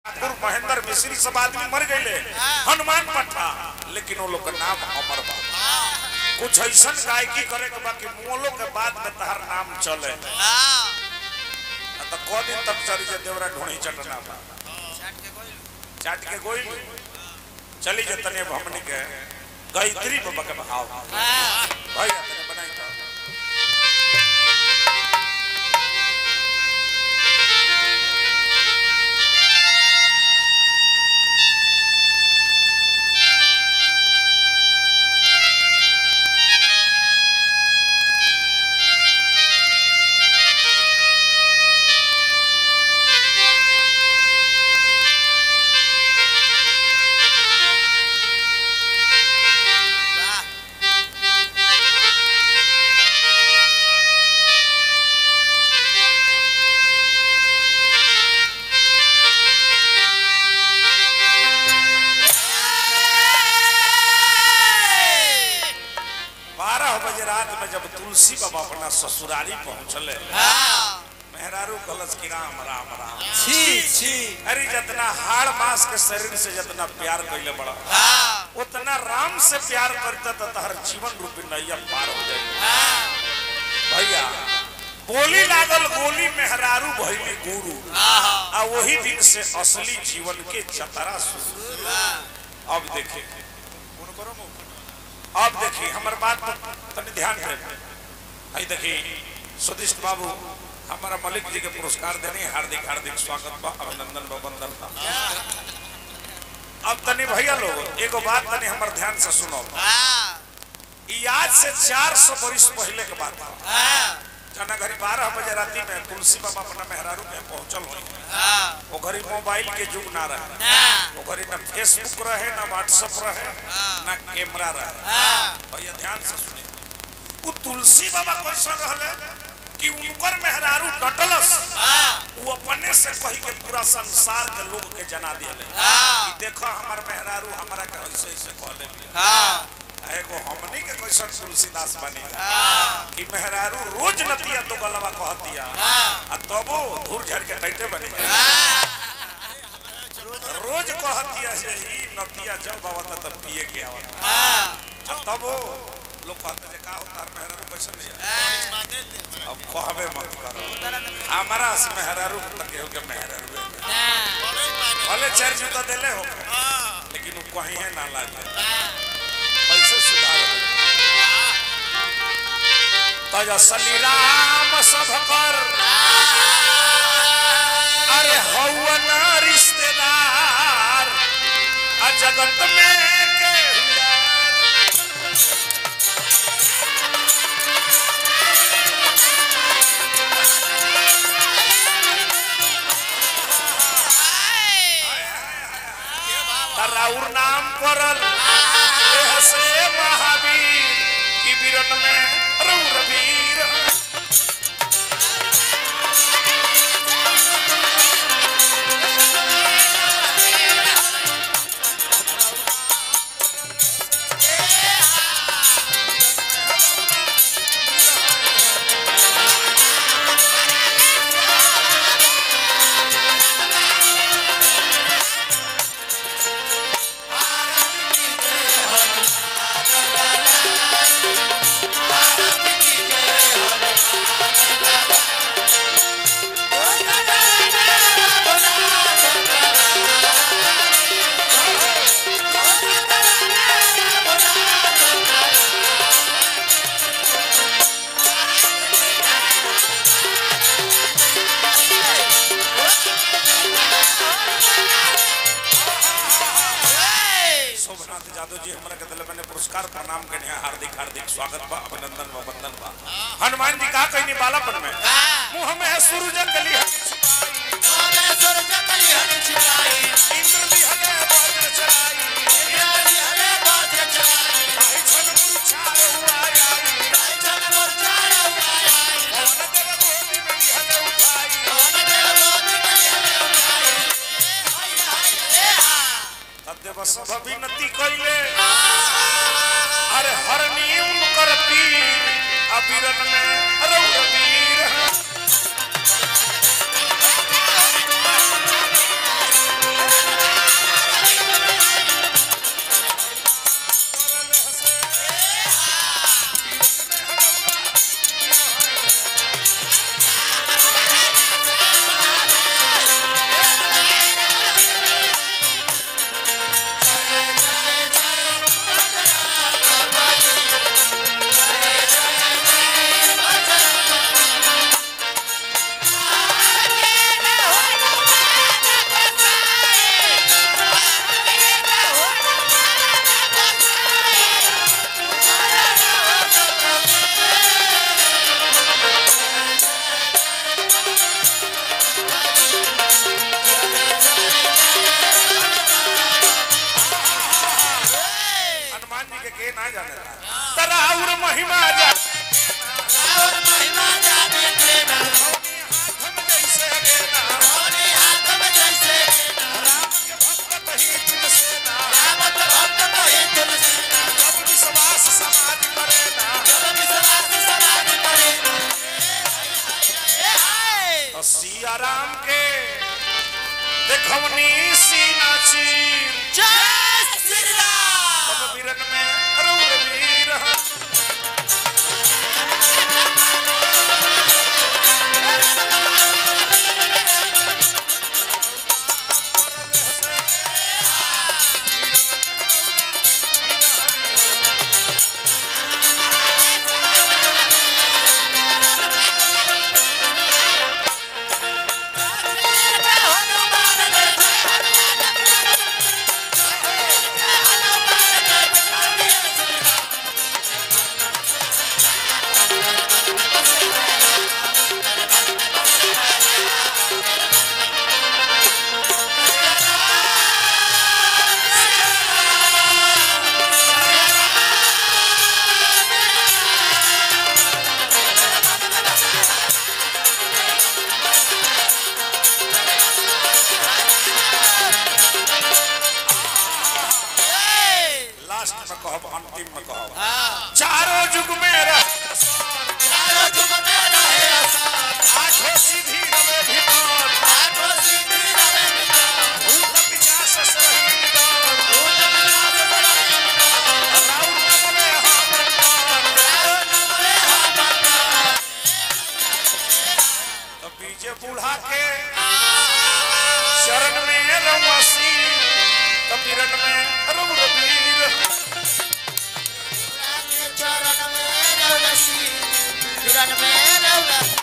ठाकुर महेंद्र मिश्री सब आदमी मर गए हनुमान पट्टा लेकिन वो लोग का नाम अमर बा कुछ ऐसा गायकी करे के बाकी मोलो के बाद में तहर नाम चले तो को दिन तक चली जे देवरा ढोणी चटना बा चाट के गोई चली जे तने हमनी के गायत्री बाबा के भाव भैया तने बनाई तो बारह बजे रात में जब तुलसी बाबा अपना ससुराली पहुंचले मेहरारू कलश की राम राम राम छी छी अरे जितना हाड़ मास के शरीर से जितना प्यार कैले बड़ा उतना राम से प्यार करता तो तहर जीवन रूपी नैया पार हो जाए भैया बोली लागल गोली मेहरारू भैली गुरु आ वही दिन से असली जीवन के चतरा शुरू अब देखिए अब देखिए हमारे बात पर तनी ध्यान दे आई देखिए सुदिष्ट बाबू हमारा मलिक जी के पुरस्कार देने हार्दिक हार्दिक स्वागत बा अभिनंदन बा वंदन बा अब तनी भैया लोग एगो बात तनी हमर ध्यान से सुनो ई आज से 400 वर्ष पहले के बात बा जना घड़ी बारह बजे राती में तुलसी बाबा अपना मेहरारू में पहुंचल हुई वो घड़ी मोबाइल के युग ना रहे वो घड़ी ना फेसबुक रहे ना व्हाट्सएप रहे ना कैमरा रहे भैया ध्यान से सुनिए वो तुलसी बाबा कैसा रहले कि उनकर मेहरारू डटलस वो अपने से कही के पूरा संसार के लोग के जना दिले कि देखो हमार मेहरारू हमरा के ऐसे ऐसे कहले एगो हमनी के कैसन तुलसीदास बनी कि मेहरारू रोज नतिया तो गलवा कहतिया आ तबो धूर झड़ के टैटे बनी रोज कहतिया से ही नतिया जब आवत तब पिए के आवत आ तबो लोग कहते जे का होता मेहरारू कैसन है अब कहबे मत करो हमारा से मेहरारू तक हो के मेहरारू भले चार जूता देले हो लेकिन वो कहीं है ना लागे कैसे सुधार तजसली राम सब कर अरे हवन रिश्तेदार आ जगत में के राउर नाम परल एह से महावीर की बीरन में रौर वीर शोभनाथ जादव जी हमरा के दिले मैंने पुरस्कार प्रणाम करने हैं हार्दिक हार्दिक स्वागत बा अभिनंदन बा वंदन बा हनुमान जी का कहनी बालापन में मुंह में है सूरज कली है इंद्र भी हले वज्र चलाई भाई छन मुरछार हुआ आई पवन देव गोदी में भी हले उठाई तदेव सब विनती कइले अरे हरनी उनकर पीर अबिरन में रौर वीर देखवनी सीना चीर जय श्री राम तब वीरन में रघुवीर लास्ट में कहब अंतिम में कहब चारों युग में रह आठों सीधी रवे भीतर भूत पिशाच सरही निदान राउर नमने हमर तो बीजे बूढ़ा के शरण में रमसी कबीरन में रघुवीर चरण में रवसी किरण में रवसी